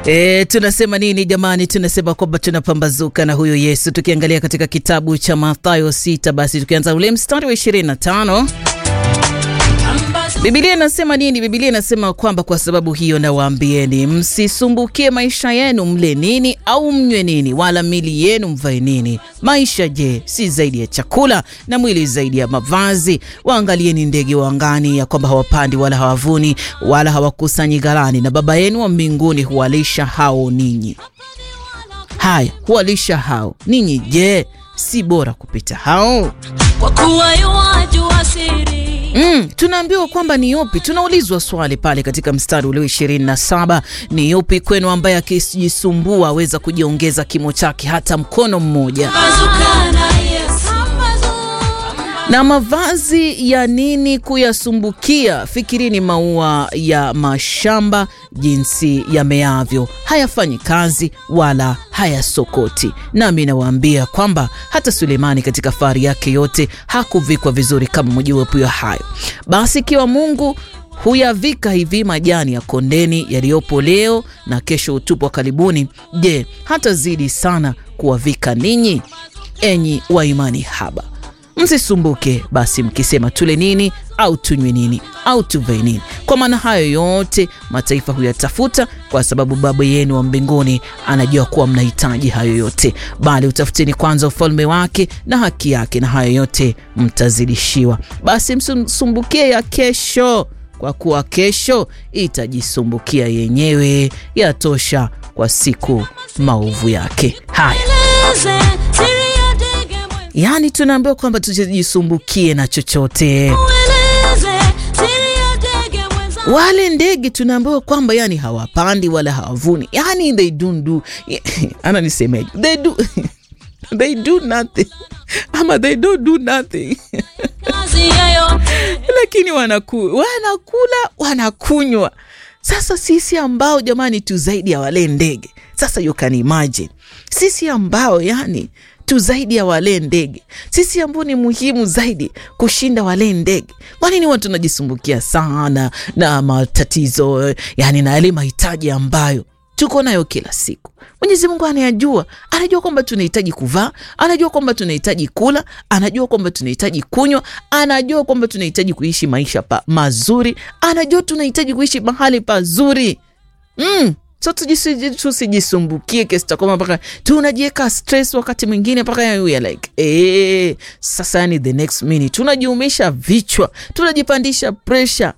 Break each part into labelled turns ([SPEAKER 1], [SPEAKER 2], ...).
[SPEAKER 1] E, tunasema nini jamani? Tunasema kwamba tunapambazuka na huyo Yesu. Tukiangalia katika kitabu cha Mathayo sita, basi tukianza ule mstari wa 25 Biblia inasema nini? Biblia inasema kwamba kwa sababu hiyo nawaambieni, msisumbukie maisha yenu, mle nini au mnywe nini, wala mili yenu mvae nini. Maisha je, si zaidi ya chakula, na mwili zaidi ya mavazi? Waangalieni ndege wa angani, ya kwamba hawapandi wala hawavuni wala hawakusanyi ghalani, na Baba yenu wa mbinguni huwalisha hao ninyi. Haya, huwalisha hao ninyi. Je, si bora kupita hao?
[SPEAKER 2] Kwa kuwa yuwajua siri
[SPEAKER 1] Mm, tunaambiwa kwamba ni yupi, tunaulizwa swali pale katika mstari ule 27, ni yupi kwenu ambaye akijisumbua aweza kujiongeza kimo chake hata mkono mmoja?
[SPEAKER 2] Pambazuka na Yesu
[SPEAKER 1] Na mavazi ya nini kuyasumbukia? Fikirini maua ya mashamba jinsi yameavyo, hayafanyi kazi wala hayasokoti. Nami nawaambia kwamba hata Sulemani katika fahari yake yote hakuvikwa vizuri kama mojawapo ya hayo. Basi ikiwa Mungu huyavika hivi majani ya kondeni yaliyopo leo na kesho utupwa karibuni, je, hatazidi sana kuwavika ninyi, enyi wa imani haba? Msisumbuke basi mkisema tule nini au tunywe nini au tuvae nini, kwa maana hayo yote mataifa huyatafuta, kwa sababu Baba yenu wa mbinguni anajua kuwa mnahitaji hayo yote. Bali utafuteni kwanza ufalme wake na haki yake, na hayo yote mtazidishiwa. Basi msisumbukie ya kesho, kwa kuwa kesho itajisumbukia yenyewe, yatosha kwa siku maovu yake. Haya.
[SPEAKER 2] Eleze siri ya ndege mwenza
[SPEAKER 1] Yaani tunaambiwa kwamba tusijisumbukie na chochote.
[SPEAKER 2] Eleze siri ya ndege mwenza
[SPEAKER 1] Wale ndege tunaambiwa kwamba yani hawapandi wala hawavuni, yani they don't do ana nisemeje, they do they do nothing ama they don't do nothing
[SPEAKER 2] kazi yoyote
[SPEAKER 1] lakini wanaku, wanakula wanakunywa. Sasa sisi ambao jamani tu zaidi ya wale ndege, sasa you can imagine sisi ambao yani tu zaidi ya wale ndege, sisi ambao ni muhimu zaidi kushinda wale ndege. Kwa nini watu tunajisumbukia sana na matatizo yani na yale mahitaji ambayo tuko nayo kila siku. Mwenyezi Mungu anayajua, anajua kwamba tunahitaji kuvaa, anajua kwamba tunahitaji kula, anajua kwamba tunahitaji kunywa, anajua kwamba tunahitaji kuishi maisha pa mazuri, anajua tunahitaji kuishi mahali pazuri mm. So tujisi- tusijisumbukie kiasi cha kwamba mpaka tunajiweka stress wakati mwingine mpaka we are like eh, sasa yani the next minute tunajiumisha vichwa, tunajipandisha pressure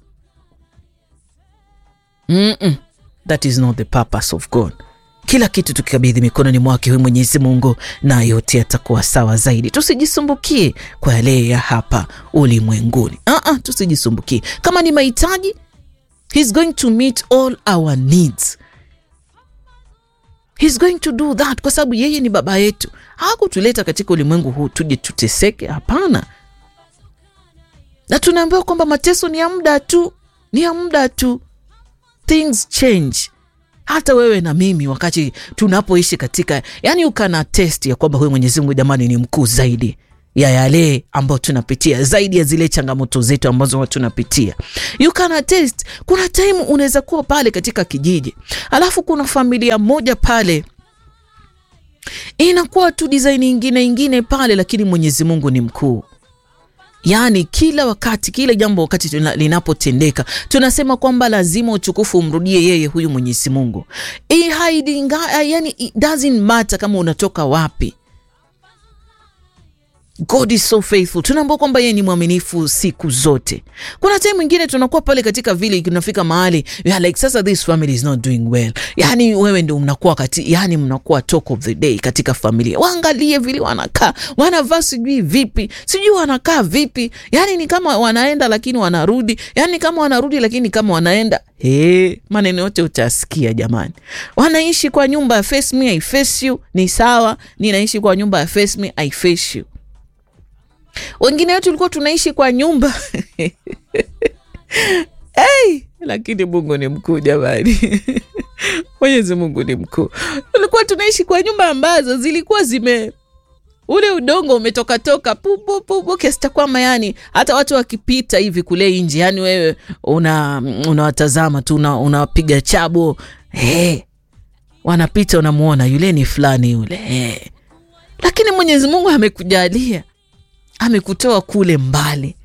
[SPEAKER 1] Mm-mm. That is not the purpose of God. Kila kitu tukikabidhi mikononi mwake huyu Mwenyezi Mungu, na yote yatakuwa sawa zaidi. Tusijisumbukie kwa yale ya hapa ulimwenguni. Uh-uh, tusijisumbukie. Kama ni mahitaji, he's going to meet all our needs. He's going to do that kwa sababu yeye ni baba yetu. Hakutuleta katika ulimwengu huu tuje tuteseke, hapana. Na tunaambiwa kwamba mateso ni ya muda tu, ni ya muda tu things change. Hata wewe na mimi wakati tunapoishi katika, yani ukana test ya kwamba huyu Mwenyezi Mungu jamani ni mkuu zaidi ya yale ambayo tunapitia, zaidi ya zile changamoto zetu ambazo huwa tunapitia. You can test. Kuna time unaweza kuwa pale katika kijiji, alafu kuna familia moja pale inakuwa tu design ingine ingine pale, lakini Mwenyezi Mungu ni mkuu. Yaani kila wakati kila jambo wakati tuna- linapotendeka tunasema kwamba lazima utukufu umrudie yeye huyu Mwenyezi Mungu. I haidinga, yani it doesn't matter kama unatoka wapi. God is so faithful. Tunaambia kwamba yeye ni mwaminifu siku zote. Kuna time mwingine tunakuwa pale katika vile tunafika mahali we are like sasa this family is not doing well. Yani wewe ndio mnakuwa kati, yani mnakuwa talk of the day katika familia. Waangalie vile wanakaa, wanavaa sijui vipi, sijui wanakaa vipi. Yani ni kama wanaenda lakini wanarudi. Yani kama wanarudi lakini kama wanaenda. Hey, maneno yote utasikia jamani. Wanaishi kwa nyumba ya face me I face you ni sawa, ninaishi kwa nyumba ya face me I face you. Wengine wetu tulikuwa tunaishi kwa nyumba hey, lakini Mungu ni mkuu jamani. Mwenyezi Mungu ni mkuu. Tulikuwa tunaishi kwa nyumba ambazo zilikuwa zime ule udongo umetokatoka pupu pupu kiasi cha kwamba yani hata watu wakipita hivi kule nje yani wewe una unawatazama tu una- unapiga chabo hey. wanapita unamuona yule ni fulani yule eh. Lakini Mwenyezi Mungu amekujalia, amekutoa kule mbali,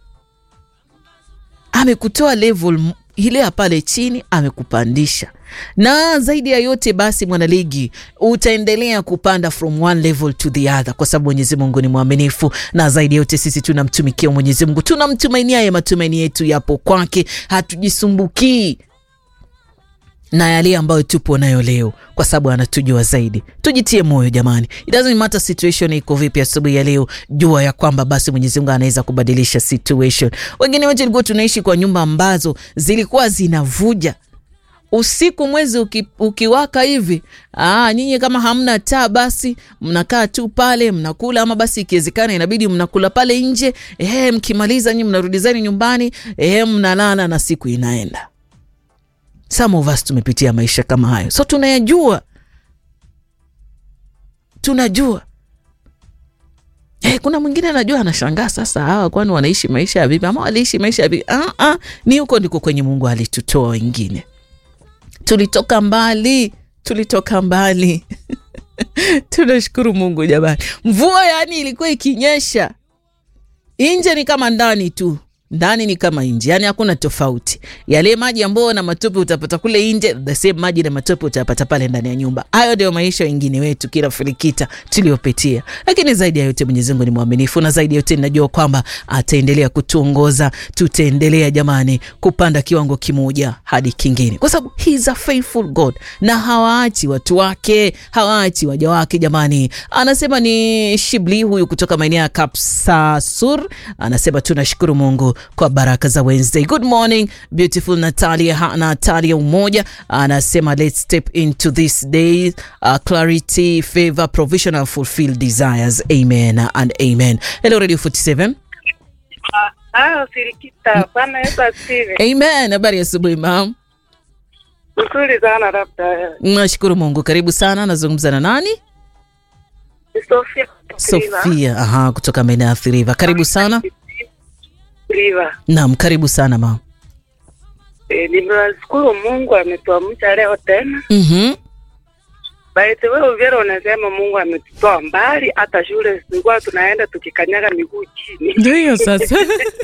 [SPEAKER 1] amekutoa level m- ile ya pale chini, amekupandisha na zaidi ya yote basi, mwanaligi, utaendelea kupanda from one level to the other, kwa sababu Mwenyezi Mungu ni mwaminifu, na zaidi ya yote sisi tunamtumikia Mwenyezi Mungu, tunamtumainia, ya matumaini yetu yapo kwake, hatujisumbukii na yale ambayo tupo nayo leo, kwa sababu anatujua zaidi. Tujitie moyo jamani, it doesn't matter situation iko vipi asubuhi ya leo, jua ya kwamba basi Mwenyezi Mungu anaweza kubadilisha situation. Wengine wetu tulikuwa tunaishi kwa nyumba ambazo zilikuwa zinavuja usiku mwezi uki, ukiwaka hivi aa, nyinyi kama hamna taa basi mnakaa tu pale mnakula, ama basi ikiwezekana inabidi mnakula pale nje. Ehe, mkimaliza nyinyi mnarudi zenu nyumbani, ehe, mnalala na siku inaenda. Some of us tumepitia maisha kama hayo, so tunayajua, tunajua. Hey, kuna mwingine anajua anashangaa sasa, hawa kwani wanaishi maisha ya vipi? Ama waliishi maisha ya vipi? Ah, ah, ni huko ndiko kwenye Mungu alitutoa wengine tulitoka mbali, tulitoka mbali. Tunashukuru Mungu jamani. Mvua yani ilikuwa ikinyesha, nje ni kama ndani tu, ndani ni kama nje, yani hakuna tofauti. Yale maji ambayo na matope utapata kule nje, the same maji na matope utapata pale ndani ya nyumba. Hayo ndio maisha wengine wetu kila filikita tuliopitia, lakini zaidi ya yote Mwenyezi Mungu ni mwaminifu, na zaidi ya yote ninajua kwamba ataendelea kutuongoza. Tutaendelea jamani kupanda kiwango kimoja hadi kingine, kwa sababu he is a faithful God na hawaachi watu wake, hawaachi waja wake jamani. Anasema ni Shibli huyu kutoka maeneo ya Kapsasur, anasema tunashukuru Mungu kwa baraka za Wednesday. Good morning beautiful Natalia, ha, Natalia Umoja anasema let's step into this day uh, clarity favor provision and fulfill desires amen and amen. Hello Radio 47
[SPEAKER 3] Ah, Sirikita, Bwana Yesu asifiwe.
[SPEAKER 1] amen. Habari ya asubuhi mam.
[SPEAKER 3] Nzuri sana labda.
[SPEAKER 1] Nashukuru Mungu. Karibu sana. Nazungumza na nani?
[SPEAKER 3] Ni Sofia.
[SPEAKER 1] Sofia. Aha, kutoka maeneo ya Athi River. Karibu sana.
[SPEAKER 3] Riva.
[SPEAKER 1] Naam, karibu sana mam.
[SPEAKER 3] E, nimewashukuru Mungu ametuamsha leo tena.
[SPEAKER 1] Mhm.
[SPEAKER 3] By the way, Uvira unasema Mungu ametutoa mbali, hata shule tulikuwa tunaenda tukikanyaga miguu chini.
[SPEAKER 1] Ndio hiyo sasa.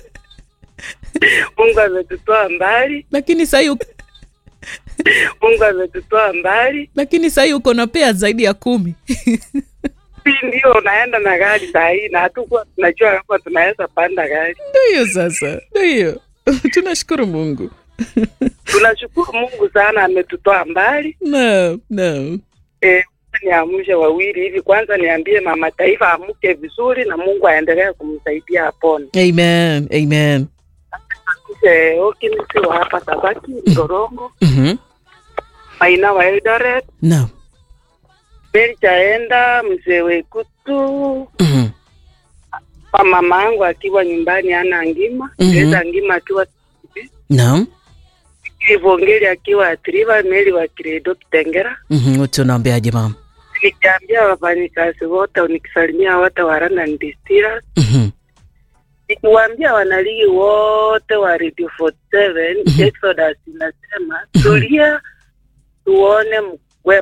[SPEAKER 3] Mungu ametutoa mbali,
[SPEAKER 1] lakini sahii
[SPEAKER 3] Mungu ametutoa mbali.
[SPEAKER 1] lakini sahii uko na pea zaidi ya kumi.
[SPEAKER 3] Si ndio unaenda na gari saa hii na hatukuwa tunajua kama tunaweza panda gari.
[SPEAKER 1] Ndio hiyo sasa. Ndio hiyo. Tunashukuru Mungu.
[SPEAKER 3] Tunashukuru Mungu sana ametutoa mbali.
[SPEAKER 1] Naam, naam.
[SPEAKER 3] Eh, niamshe wawili hivi. Kwanza niambie mama taifa amke vizuri na Mungu aendelee kumsaidia apone.
[SPEAKER 1] Amen. Amen.
[SPEAKER 3] Kisha Okimisi wa hapa Tabaki, Torongo,
[SPEAKER 1] Mhm.
[SPEAKER 3] Maina wa Eldoret,
[SPEAKER 1] Naam.
[SPEAKER 3] Meri Chaenda, mzee Wekutu,
[SPEAKER 1] Mhm.
[SPEAKER 3] kwa mama yangu akiwa nyumbani ana ngima,
[SPEAKER 1] Mhm.
[SPEAKER 3] Teresa ngima akiwa
[SPEAKER 1] Naam.
[SPEAKER 3] Ivongeli akiwa Atriva, Meri wa Kiredo Kitengera.
[SPEAKER 1] Mhm. Wote unaambiaje mama?
[SPEAKER 3] Nikiambia wafanyikazi wote, nikisalimia wote wa London Distillers
[SPEAKER 1] Mhm.
[SPEAKER 3] nikiwaambia wanaligi wote wa Radio 47 Exodus inasema tulia tuone